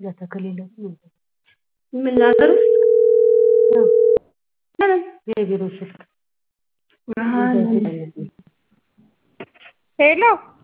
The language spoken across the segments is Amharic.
ለተከሌለ ምን ሀገር ውስጥ የቢሮ ስልክ ሄሎ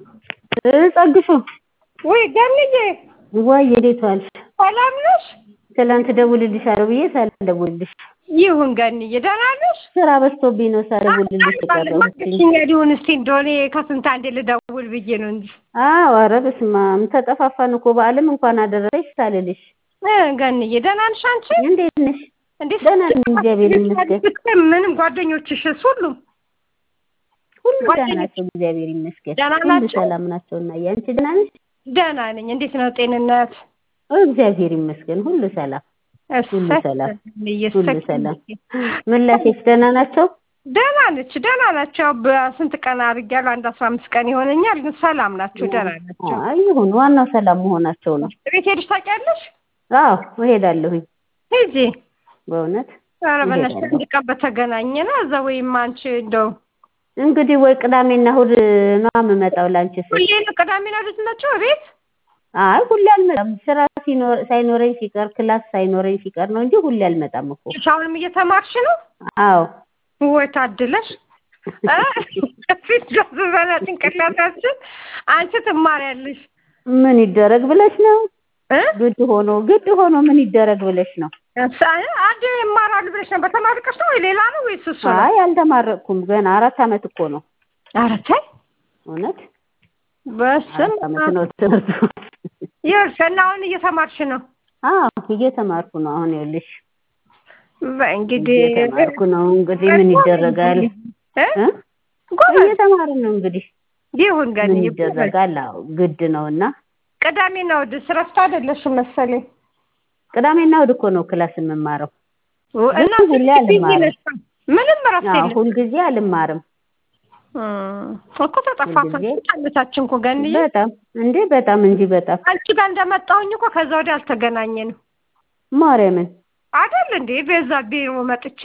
ጸግሹ ወይ ገንዬ ዋይ እንዴት ዋልሽ? ሰላም ነሽ? ትላንት እደውልልሻለሁ ብዬ ሳልደውልልሽ ይሁን ገንዬ ደህና ነሽ? ስራ በዝቶብኝ ነው ሳልደውልልሽ የቀረሁት። ማግኘትሽኝ ሊሆን እስቲ እንደሆነ ከስንት አንዴ ልደውል ብዬ ነው እንጂ አዎ ኧረ በስመ አብ ተጠፋፋን እኮ በዓልም እንኳን አደረሰሽ ሳልልሽ። እ ገንዬ ደህና ነሽ አንቺ? እንዴት ነሽ? እንዴት ደህና ነኝ እግዚአብሔር ይመስገን። ምንም ጓደኞችሽስ ሁሉም ሁሉ ደህና ናቸው እግዚአብሔር ይመስገን። ደህና ሁሉ ናቸው? ሰላም ናቸው እና ያንቺ ደህና ነሽ? ደህና ነኝ። እንዴት ነው ጤንነት? እግዚአብሔር ይመስገን ሁሉ ሰላም ሁሉ እሰይ ሰላም ገንዬ፣ ሁሉ እሰይ ሰላም። ምላሴች ደህና ናቸው? ደህና ነች፣ ደህና ናቸው። በስንት ቀን አድርጊያለሁ? አንድ አስራ አምስት ቀን ይሆነኛል። ግን ሰላም ናቸው፣ ደህና ናቸው። አይ ይሁን ዋናው ሰላም መሆናቸው ነው። ቤት ሄድሽ ታውቂያለሽ? አዎ እሄዳለሁኝ ሂጂ። በእውነት ኧረ በእናትሽ እሄዳለሁ። አንድ ቀን በተገናኘን እዛ ወይም አንቺ እንደው እንግዲህ ወይ ቅዳሜና እሑድ ነው የምመጣው ላንቺ ስል። ሁሌ ቅዳሜና እሑድ ናቸው ቤት አይ ሁሌ አልመጣም። ስራ ሲኖር ሳይኖረኝ ሲቀር ክላስ ሳይኖረኝ ሲቀር ነው እንጂ ሁሌ አልመጣም እኮ። አሁንም እየተማርሽ ነው? አዎ ወይ ታድለሽ። እ? ፊት በላ ጭንቅላታችን አንቺ ትማሪያለሽ ምን ይደረግ ብለሽ ነው? እ? ግድ ሆኖ ግድ ሆኖ ምን ይደረግ ብለሽ ነው? አንድ ይማራሉ ብለሽ ነበር። ተማርቀሽ ነው ወይ ሌላ ነው ወይስ እሱ ነው? አይ አልተማረቅኩም ገና አራት አመት እኮ ነው። ኧረ ተይ እውነት በስመ አራት አመት አብ። ነው ትምህርቱ። ይኸውልሽ እና አሁን እየተማርሽ ነው? አዎ እየተማርኩ ነው አሁን ይኸውልሽ በእንግዲህ እየተማርኩ ነው እንግዲህ ምን ይደረጋል እ? እ? ጎበዝ እየተማርን ነው እንግዲህ ይሁን ምን ገንዬ ይደረጋል አዎ ግድ ነውና ቅዳሜና እሑድ እረፍት አይደለሽም መሰለኝ። ቅዳሜና እሑድ እኮ ነው ክላስ የምማረው እና ሁሌ አልማርም። ምንም እረፍት አዎ የለም ሁልጊዜ አልማርም እም፣ እኮ ተጠፋፋን ሁልጊዜ አመታችን እኮ ገንዬ በጣም እንዴ በጣም እንጂ በጣም አንቺ ጋር እንደመጣሁኝ እኮ ከዛ ወዲያ አልተገናኘንም ማርያምን አይደል እንዴ በዛ ቢሮ መጥቼ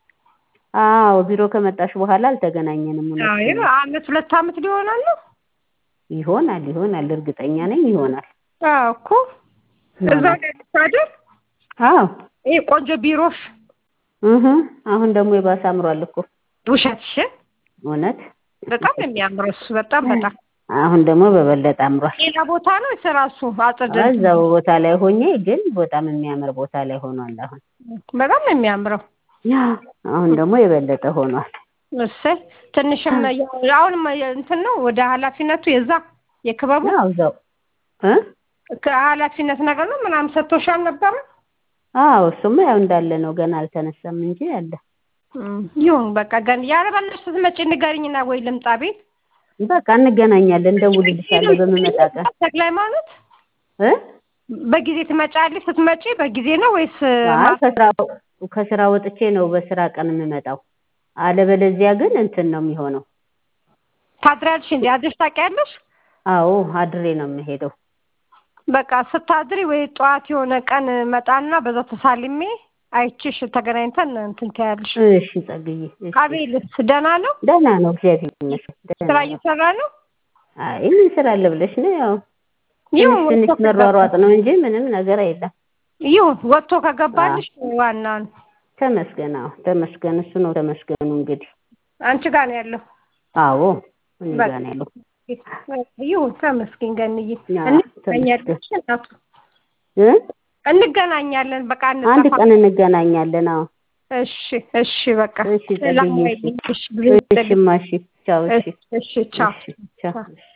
አዎ ቢሮ ከመጣሽ በኋላ አልተገናኘንም እውነት አዎ ነው። አመት ሁለት አመት ሊሆናል ነው ይሆናል ይሆናል እርግጠኛ ነኝ ይሆናል አዎ እኮ እዛ ይሆናል ላይ አይደል አዎ ይሄ ቆንጆ ቢሮሽ እህ አሁን ደግሞ የባሰ አምሯል እኮ ውሸትሽን እውነት በጣም የሚያምረው እሱ በጣም በጣም አሁን ደግሞ በበለጠ አምሯል ሌላ ቦታ ነው ወይስ ራሱ አጽድ እዛው ቦታ ላይ ሆኜ ግን በጣም የሚያምር ቦታ ላይ ሆኗል አሁን በጣም ነው የሚያምረው ያ አሁን ደግሞ የበለጠ ሆኗል እሰይ ትንሽም ያው አሁንም እንትን ነው ወደ ኃላፊነቱ የዛ የክበቡ ያው እዛው እ ከኃላፊነት ነገር ነው ምናምን ሰጥቶሻል ነበረ አዎ እሱማ ያው እንዳለ ነው ገና አልተነሳም እንጂ አለ እም፣ ይሁን በቃ ገን ያለበለሽ ስትመጪ ንገሪኝና ወይ ልምጣ ቤት በቃ እንገናኛለን እንደውልልሻለሁ በምመጣ ቀን ተክለ ሃይማኖት እ በጊዜ ትመጫለሽ ስትመጪ በጊዜ ነው ወይስ አይ ከስራ ከስራ ወጥቼ ነው በስራ ቀን የምመጣው አለበለዚያ ግን እንትን ነው የሚሆነው ታድሪያለሽ እንዴ አድረሽ ታውቂያለሽ አዎ አድሬ ነው የምሄደው በቃ ስታድሪ ወይ ጠዋት የሆነ ቀን መጣና በዛ ተሳልሜ አይችሽ ተገናኝተን እንትን ትያለሽ እሺ ጸግዬ እሺ። አቤልስ ደህና ነው ደህና ነው እግዚአብሔር ይመስገን ደህና ስራ ነው። እየሰራ ነው አይ ምን ስራ አለ ብለሽ ነው ያው ይሁን ትንሽ ወጥቶ ትንሽ መሯሯጥ ነው እንጂ ምንም ነገር የለም ይሁን ወጥቶ ከገባልሽ ዋናውን ተመስገን አዎ ተመስገን እሱ ነው ተመስገኑ እንግዲህ አንቺ ጋር ነው ያለው አዎ እኔ በቃ። ጋር ነው ያለው ይሁን ተመስገን ገንዬ አዎ፣ እንገናኛለን እናቱ እ እንገናኛለን በቃ አንድ እንጠፋ ቀን እንገናኛለን አዎ እሺ እሺ በቃ እሺ ሰላም ጸግዬ ዋይልኝ። እሺ እሺ እሺማ እሺ ቻው እሺ እሺ ቻው እሺ ቻው እሺ